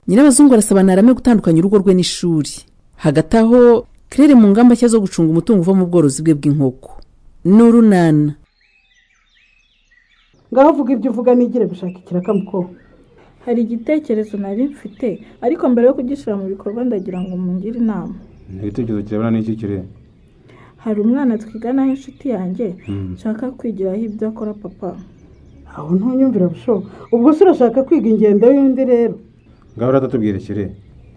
nyirabazungu arasaba ntarame gutandukanya urugo rwe n'ishuri hagati aho claire mu ngamba nshya zo gucunga umutungo uva mu bworozi bwe bw'inkoko n'urunana ngaho uvuga ibyo uvuga nigire gushaka ikirakamko hari igitekerezo nari mfite ariko mbere yo kugishyira mu bikorwa ndagira ngo mungire inama igitekerezo kirabona n'iki kirere hari umwana twiganaho inshuti yanjye nshaka kwigiraho ibyo akora papa aho ntunyumvira bushoboka ubwo se urashaka kwiga ingendo y'undi rero ngaho uratatubwire kire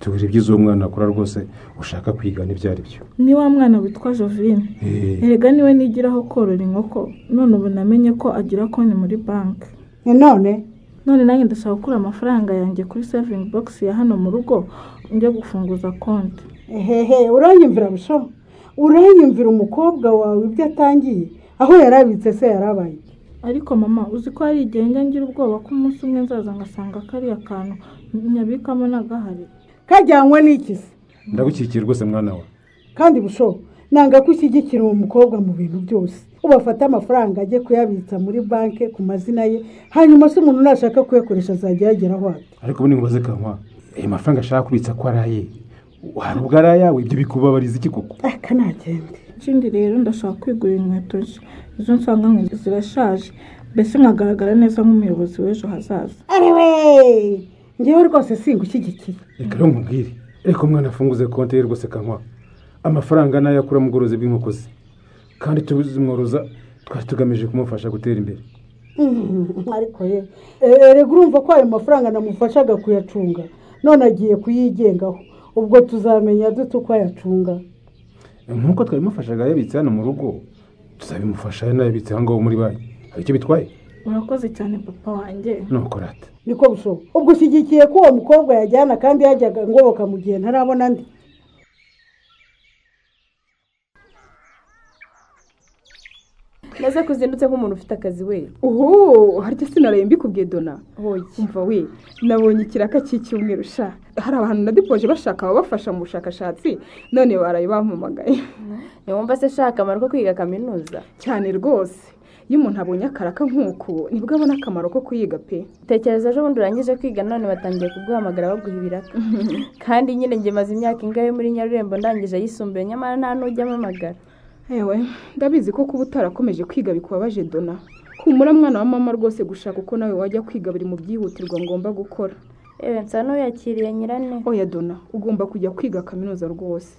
tubwire ibyiza uwo mwana akora rwose ushaka kwiga n'ibyo ari byo ni wa mwana witwa jovine erega niwe nigiraho korora inkoko none ubu namenye ko agira konti muri banki ni none none nanjye ndashaka gukura amafaranga yanjye kuri sevingi bogisi ya hano mu rugo njye gufunguza konti ehehe uranyumvira busho uranyumvira umukobwa wawe ibyo atangiye aho yari abitse se yari abaye ariko mama uzi ko hari igihe njya ngira ubwoba ko umunsi umwe nzaza ngasanga kariya kantu nyabikamo nagahari kajyanywe n'iki se ndagukikiye rwose mwana we kandi busho nanga ko ushyigikira uwo mukobwa mu bintu byose ubafata amafaranga ajye kuyabitsa muri banki ku mazina ye hanyuma se umuntu nashaka kuyakoresha azajya yageraho ate ariko ubu ntibubaze kanwa ayo mafaranga ashaka kubitsa ko ari aye hari ubwo ari ayawe ibyo bikubabariza iki koko aka nta kindi ikindi rero ndashaka kwigurira inkweto nshya izo nsanga nk'izi zirashaje mbese nkagaragara neza nk'umuyobozi w'ejo hazaza ariwe ngewe rwose singushyigikiye reka rero nkubwire reka umwana afunguze konti ye rwose kanwa amafaranga nayo akura mu bworozi bw'inkoko ze kandi tuzimworoza twari tugamije kumufasha gutera imbere Mhm, ariko ye erega urumva ko ayo mafaranga namufashaga kuyacunga none agiye kuyigengaho ubwo tuzamenya dute uko ayacunga nk'uko twabimufashaga yabitse hano mu rugo tuzabimufasha yanayabitse aho ngaho muri banki hari icyo bitwaye urakoze cyane papa wanjye nuko rata niko bushoboka ubwo ushyigikiye ko uwo mukobwa yajyana kandi yajyaga ngoboka mu gihe ntarabona andi maze kuzindutse nk'umuntu ufite akazi we uhu harya sinaraye mbikubwiye dona umva we nabonye ikiraka cy'icyumweru sha hari abantu nadipoje bashaka ababafasha mu bushakashatsi none baraye bampamagaye ntiwumva se ashaka akamaro ko kwiga kaminuza cyane rwose iyo umuntu abonye akaraka nk'uku nibwo abona akamaro ko kuyiga pe tekereza ejo bundi urangije kwiga none batangiye kuguhamagara baguha ibiraka kandi nyine njye maze imyaka ingahe muri nyarurembo ndangije ayisumbuye nyamara nta n'ujya ampamagara yewe ndabizi ko kuba utarakomeje kwiga bikubabaje dona humura mwana wa mama rwose gushaka uko nawe wajya kwiga biri mu byihutirwa ngomba gukora yewe nsa n'uyakiriye nyirane oya dona ugomba kujya kwiga kaminuza rwose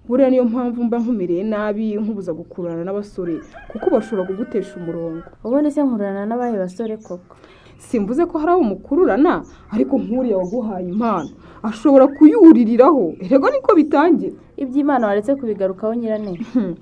buriya niyo mpamvu mba nkumereye nabi nkubuza gukururana n'abasore kuko bashobora kugutesha umurongo ubundi se nkurana n'abahe basore koko simvuze ko hari abo mukururana ariko nk'uriya waguhaye impano ashobora kuyuririraho rego niko bitangira iby'imana waretse kubigarukaho nyirane Hmm.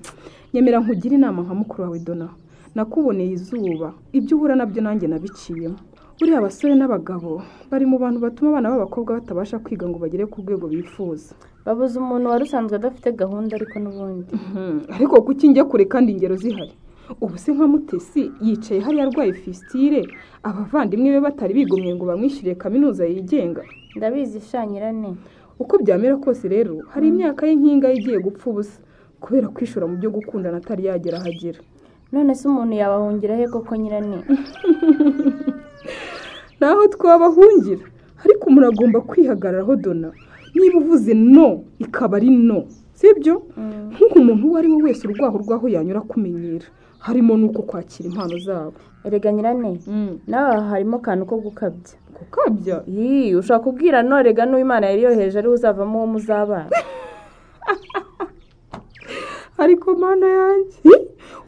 nyemera nkugire inama nka mukuru wawe dona nakuboneye izuba ibyo uhura nabyo nanjye nabiciyemo buriya abasore n'abagabo bari mu bantu batuma abana b'abakobwa batabasha kwiga ngo bagere ku rwego bifuza babuze umuntu wari usanzwe adafite gahunda ariko n'ubundi Hmm, ariko kuki njya kure kandi ingero zihari ubu se nka mutesi yicaye hariya arwaye fisitire abavandimwe be batari bigomwe ngo bamwishyure kaminuza yigenga ndabizi sha nyirane uko byamera kose rero hari imyaka ye nk'ingahe igiye gupfa ubusa kubera kwishora mu byo gukundana atari yagera aho agera none se umuntu yabahungira he koko nyirane naho twabahungira ariko umuntu agomba kwihagararaho dona niba uvuze no ikaba ari no sibyo nk'uko umuntu uwo ari we wese urwaho urwaho yanyura akumenyera harimo n'uko kwakira impano zabo erega nyirane nawe aha harimo akantu ko gukabya gukabya Yii, ushobora kubwira no rega n'uwo imana yari yoheje ariwe uzavamo uwo muzabana ariko mana yanjye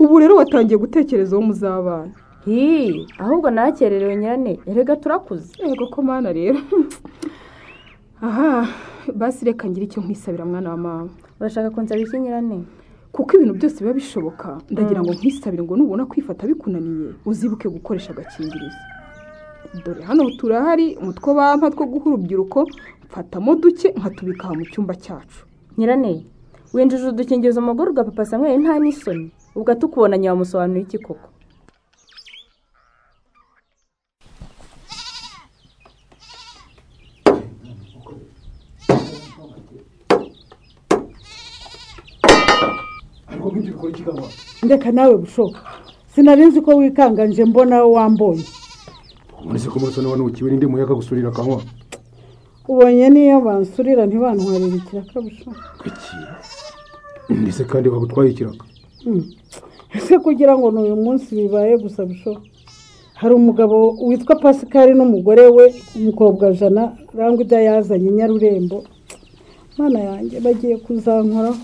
ubu rero watangiye gutekereza uwo muzabana Yii, ahubwo nakererewe nyirane erega turakuze yego ko mana rero aha basi reka ngire icyo nkwisabira mwana wa mama urashaka kunsaba iki nyirane kuko ibintu byose biba bishoboka ndagira ngo nkwisabire ngo nubona kwifata bikunaniye uzibuke gukoresha agakingirizo dore hano turahari umutwe bampa two guha urubyiruko mfatamo duke nkatubika aha mu cyumba cyacu nyirane winjije udukingirizo mu rugo rwa papa samweri nta n'isoni ubwo atukubonanye wamusobanurira iki koko ariko nk'ibyo bikora iki kanwa ndeka nawe bushoboka sinari nzi ko wikanganje mbona wamboye umunsi ko muri soni wanukiwe n'indi muyaga gusurira kanwa ubonye n'iyo bansurira ntibantwarire ikirakabusha kuki mbese kandi bagutwaye ikiraka ese kugira ngo ni uyu munsi bibaye gusa busho hari umugabo witwa pasikari n'umugore we umukobwa jana rangwida yazanye nyarurembo mana yanjye bagiye kuzankoraho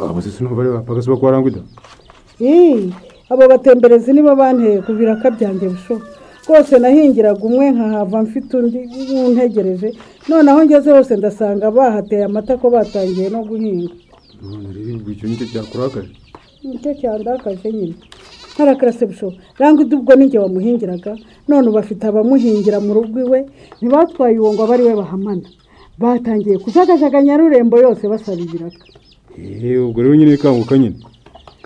abo se sinumva ari bapagasi bakwarangwida Ii, abo batemberezi nibo banteye ku biraka byanjye bushoboka rwose nahingiraga umwe nkahava mfite undi ntegereje noneho ngeze hose ndasanga bahateye amata ko batangiye no guhinga none rero icyo nicyo cyakurakaje nicyo cyandakaje nyine harakarase bushoboka rangwa undi ubwo ninjye wamuhingiraga none ubu afite abamuhingira mu rugo iwe ntibatwaye uwo ngo abe ari we bahamana batangiye kujagajaga nyarurembo yose basaba ibiraka eee ubwo rero nyine kanguka nyine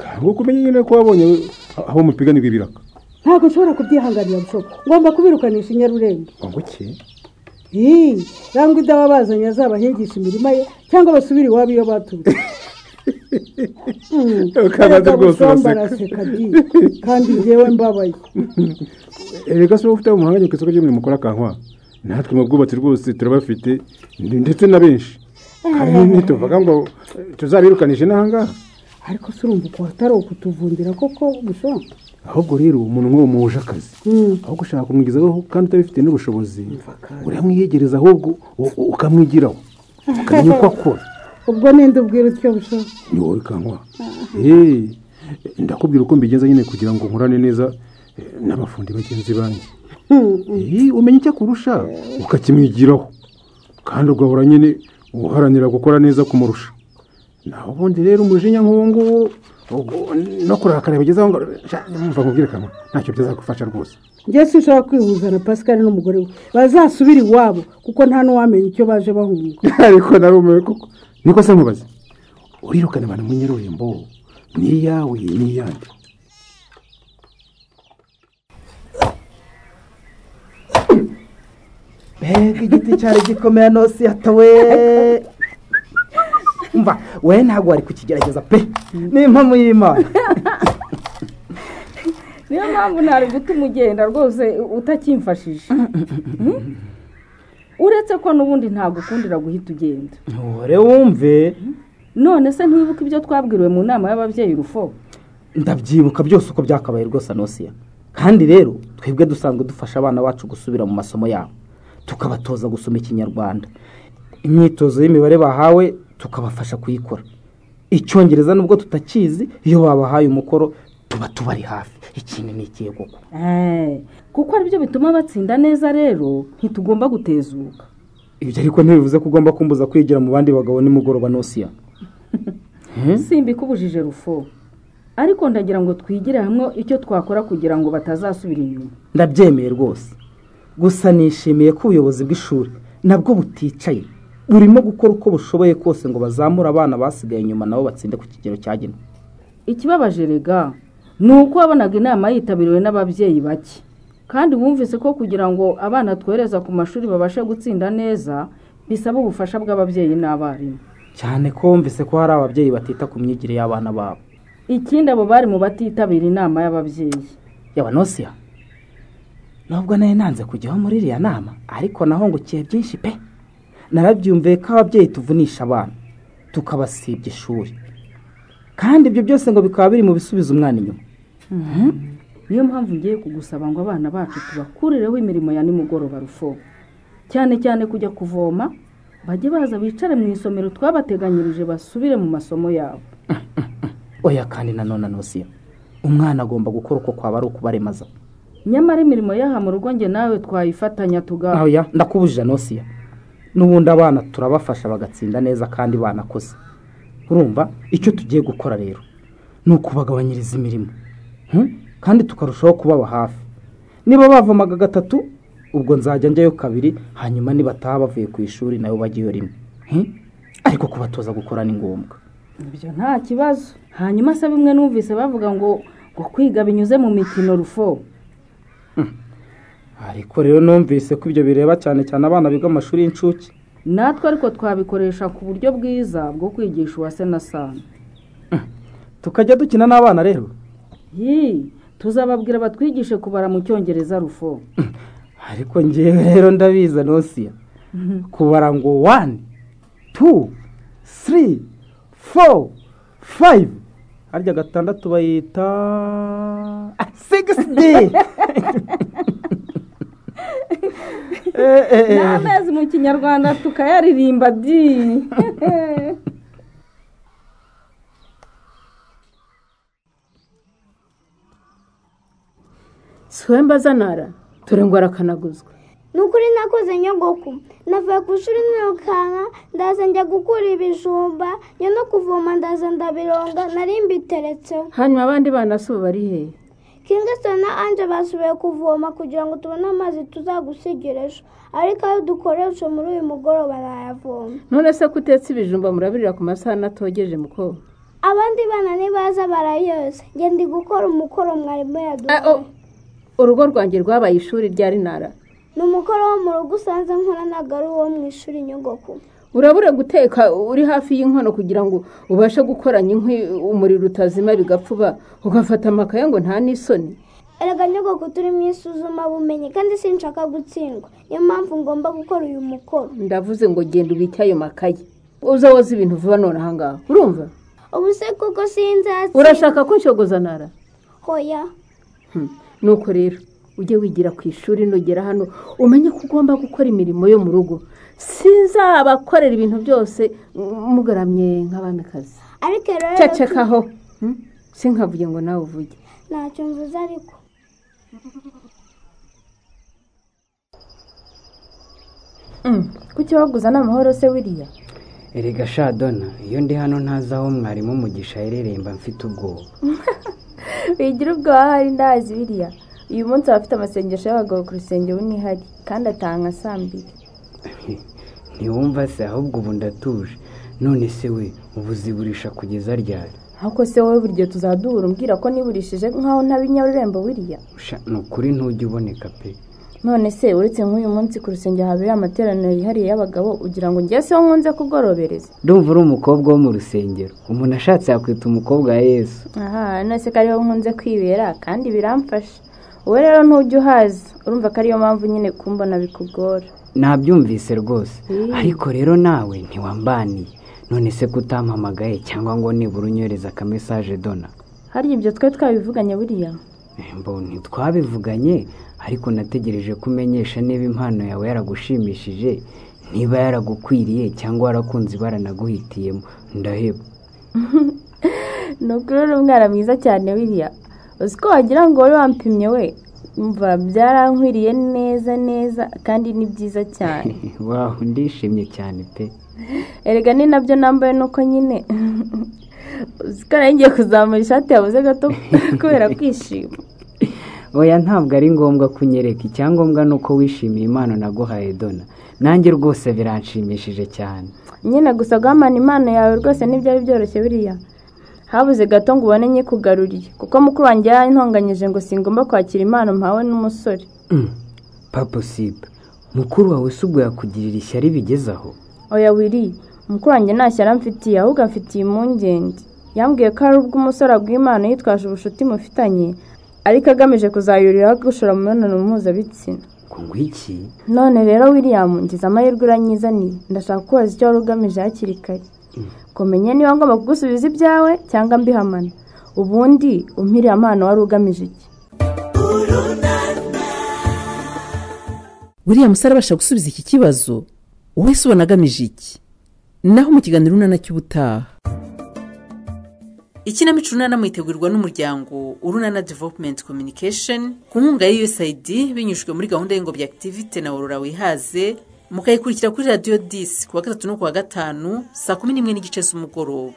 kanguka umenye nyine ko wabonye aho mupiganirwa ibiraka ntabwo nshobora kubyihanganira bushoboka ngomba kubirukanisha inyarurembo wanguke Ii, rangwa idaba bazanye azabahingisha imirima ye cyangwa basubire iwabo iyo baturutse Hmm, Ukabaza rwose Erega uraseka. bushomba araseka di, kandi ngewe mbabaye reka se ufite umuhanga ku isoko ry'umurimo ukora kankwa natwe mu bwubatsi rwose turabafite ndi- ndetse na benshi kandi ntituvuga ngo tuzabirukanishe n'ahangaha ariko se urumva ukuntu atari ukutuvundira koko gushonga ahubwo rero umuntu nk'uwo muhuje akazi aho gushaka kumwigezaho kandi utabifite n'ubushobozi uramwiyegereza ahubwo u- u- ukamwigiraho ukamenya uko akora ubwo ninde ubwira utyo bushonga ni wowe kankwa Hey, ndakubwira uko mbigenza nyine kugira ngo nkurane neza eh, n'abafundi bagenzi banjye Eh, umenya icyo akurusha ukakimwigiraho kandi ugahora nyine uharanira gukora neza kumurusha naho ubundi rero umujinya nk'uwo nguwo ubwo- no kurakara bigezeho ngo sha, mva nkubwire kamwe ntacyo byazagufasha rwose njye sinshobora kwihuza na pascal n'umugore we bazasubire iwabo kuko nta n'uwamenya icyo baje bahunga ariko narumiwe koko niko se nkubaze urirukana abantu mu nyirurembo ni iyawe ni iyande mbega igiti cyari gikomeye nose yatowe mva we ntabwo wari kukigerageza pe ni impamo y'imana niyo mpamvu ntari gutuma ugenda rwose utakimfashije uretse ko n'ubundi ntagukundira guhita ugenda ntore wumve none se ntiwibuke ibyo twabwiriwe mu nama y'ababyeyi urufo ndabyibuka byose uko byakabaye rwose anosiya kandi rero twebwe dusanzwe dufasha abana bacu gusubira mu masomo yabo tukabatoza gusoma ikinyarwanda imyitozo y'imibare bahawe tukabafasha kuyikora icyongereza nubwo tutakizi iyo babahaye umukoro tuba tubari hafi ikintu ni ikihe koko Eh, kuko aribyo bituma batsinda neza rero ntitugomba gutezuka ibyo ariko ntibivuze ko ugomba kumbuza kwigira mu bandi bagabo nimugoroba nosiya simbikubujije rufo ariko ndagira ngo twigire hamwe icyo twakora kugira ngo batazasubira inyuma ndabyemeye rwose gusa nishimiye ko ubuyobozi bw'ishuri nabwo buticaye burimo gukora uko bushoboye kose ngo bazamure abana basigaye inyuma nabo batsinde ku kigero cyagenwe ikibabaje rega ni uko wabonaga inama yitabiriwe n'ababyeyi bake kandi bumvise ko kugira ngo abana twohereza ku mashuri babashe gutsinda neza bisaba ubufasha bw'ababyeyi n'abarimu cyane ko wumvise ko hari ababyeyi batita ku myigire y'abana babo ikindi abo bari mu batitabira inama y'ababyeyi yaba nosiya nubwo nari nanze kujyaho muri iriya nama ariko nahungukiye byinshi pe narabyumviye ko ababyeyi tuvunisha abana tukabasibya ishuri kandi ibyo byose ngo bikaba biri mu bisubiza umwana inyuma niyo mpamvu ngiye kugusaba ngo abana bacu tubakurireho imirimo ya nimugoroba rufo cyane cyane kujya kuvoma bajye baza bicare mu isomero twabateganyirije basubire mu masomo yabo oya kandi nanone nosiya umwana agomba gukora uko kwaba ari ukubaremaza nyamara imirimo y'aha mu rugo njye nawe twayifatanya tuga oya ndakubujije nosiya n'ubundi abana turabafasha bagatsinda neza kandi banakoze urumva icyo tugiye gukora rero ni ukubagabanyiriza imirimo Hmm? kandi tukarushaho kubaba hafi niba bavomaga gatatu ubwo nzajya njyayo kabiri hanyuma nibataha bavuye ku ishuri nabo bajyayo rimwe Hmm? ariko kubatoza gukora ni ngombwa ibyo nta kibazo hanyuma se bimwe numvise bavuga ngo ngo kwiga binyuze mu mikino rufo ariko rero numvise ko ibyo bireba cyane cyane abana biga amashuri y'incuke natwe ariko twabikoresha ku buryo bwiza bwo kwigisha uwase na sana tukajya dukina n'abana rero Yi, tuzababwira batwigishe kubara mu cyongereza rufo ariko ngewe rero ndabiza nosiya kubara ngo wani tu siri foru fayive harya gatandatu bayita sigisi di ni amezi mu kinyarwanda tukayaririmba di swemba zanara ngo arakanaguzwa ni ukuri nakoze nyogoko navuye ku ishuri nirukanka ndaza njya gukura ibijumba njya no kuvoma ndaza ndabironga nari mbiteretseho hanyuma abandi bana si ubu bari hehe kingisoni na anje basubiye kuvoma kugira ngo tubone amazi tuzagusigira ejo ariko ayo dukoresha muri uyu mugoroba nayavoma none se ko utetse ibijumba murabirira ku masaha n'atogeje muko abandi bana nibaza barayoza njye ndi gukora umukoro mwarimu yaduhaye urugo rwanjye rwabaye ishuri ryari nara ni umukoro wo mu rugo usanze nkora ntabwo ari uwo mu ishuri nyogoko urabura guteka uri hafi y'inkono kugira ngo ubashe gukoranya inkwi umuriro utazima bigapfuba ugafata amakaye ngo nta n'isoni erega nyogoko turi mu isuzumabumenyi kandi sinshaka gutsindwa niyo mpamvu ngomba gukora uyu mukoro ndavuze ngo genda ubike ayo makaye uza woza ibintu vuba none ahangaha urumva ubu se kuko sinzatsinda urashaka ko nshogoza nara hoya nuko rero ujye wigira ku ishuri nugera hano umenye ko ugomba gukora imirimo yo mu rugo sinzabakorera ibintu byose mugaramye nk'abamikazi ariko rero cecekaho sinkavuge ngo nawe uvuge ntacyo mvuze ariko kuki waguza ni amahoro se wiriya erega shadona iyo ndi hano ntazi aho mwarimu umugisha aherereye mba mfite ubwoba wigira ubwoba hari ndazi biriya uyu munsi aba afite amasengesho y'abagabo ku rusengero ntihari kandi atanga saa mbiri ntiwumva se ahubwo ubu ndatuje none se we ubu ziburisha kugeza ryari ariko se wowe buri gihe tuzajya duhura umbwira ko niburishije nk'aho ntabe nyarurembo wiriya Sha, ni ukuri ntujya uboneka pe none se uretse nk'uyu munsi ku rusengero habera amateraniro yihariye y'abagabo ugira ngo njye se wo nkunze kugorobereza ndumva uri umukobwa wo mu rusengero umuntu ashatse yakwita umukobwa wa yesu aha none se ko ariho nkunze kwibera kandi biramfasha wowe rero ntujya uhaza urumva ko ariyo mpamvu nyine kumbona bikugora nabyumvise rwose ariko rero nawe ntiwambaniye none se ko utampamagaye cyangwa ngo nibura unyohereza akamesaje dona harya ibyo twe twabivuganye buriya Eh, mbo ntitwabivuganye ariko nategereje ko umenyesha niba impano yawe yaragushimishije niba yaragukwiriye cyangwa warakunze ibara naguhitiyemo ndaheba ni ukuri uri umwana mwiza cyane wiriya uzi ko wagira ngo wari wampimye we mva byarankwiriye neza neza kandi ni byiza cyane waho ndishimye cyane pe erega ni nabyo nambaye nuko nyine uzi ko nayo ngiye kuzamura ishati yabuze gato kubera kwishima oya ntabwo ari ngombwa ko unyereka icyangombwa ni uko wishimiye impano naguhaye dona nanjye rwose biranshimishije cyane nyine gusa guhamana impano yawe rwose ntibyari byoroshye biriya habuze gato ngo ubone nyikugaruriye kuko mukuru wanjye yarantonganyije ngo singomba kwakira impano mpawe n'umusore Mm, papa sipe mukuru wawe si ubwo yakugirira ishyari bigeze aho oya wiri mukuru wanjye nta shyari amfitiye ahubwo amfitiye impungenge yambwiye ko hari ubwo umusore aguha impano yitwaje ubucuti mufitanye ariko agamije kuzayuriraho gushora mu mibonano mpuzabitsina ngo ngwiki none rero william ngize amahirwe uranyizaniye ndashaka kubaza icyo wari ugamije hakiri kare kumenye niba ngomba kugusubiza ibyawe cyangwa mbihamana ubundi umpiriye amano wari ugamije iki buriya musore abasha gusubiza iki kibazo wowe se ubona agamije iki naho mu kiganiro urunana cy'ubutaha ikinamico urunana mwitegurwa n'umuryango urunana developumenti kominikesheni ku nkunga ya usaid binyujijwe muri gahunda y'ingobyi akitivite na worora wihaze mukayikurikira kuri radiyo disi ku wa gatatu no ku wa gatanu saa kumi n'imwe n'igice z'umugoroba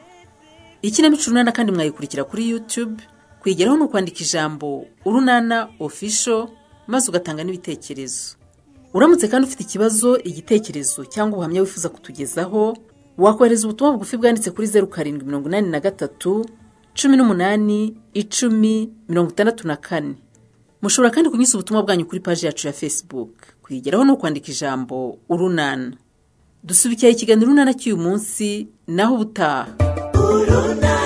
ikinamico urunana kandi mwayikurikira kuri yutube kwigeraho ni ukwandika ijambo urunana ofisho maze ugatanga n'ibitekerezo uramutse kandi ufite ikibazo igitekerezo cyangwa ubuhamya wifuza kutugezaho wakohereza ubutumwa bugufi bwanditse kuri zeru karindwi mirongo inani na gatatu cumi n'umunani icumi mirongo itandatu na kane mushobora kandi kunyuza ubutumwa bwanyu kuri paji yacu ya facebook kwigeraho ni ukwandika ijambo urunana dusubikiye ikiganiro urunana cy'uyu munsi naho ubutaha urunana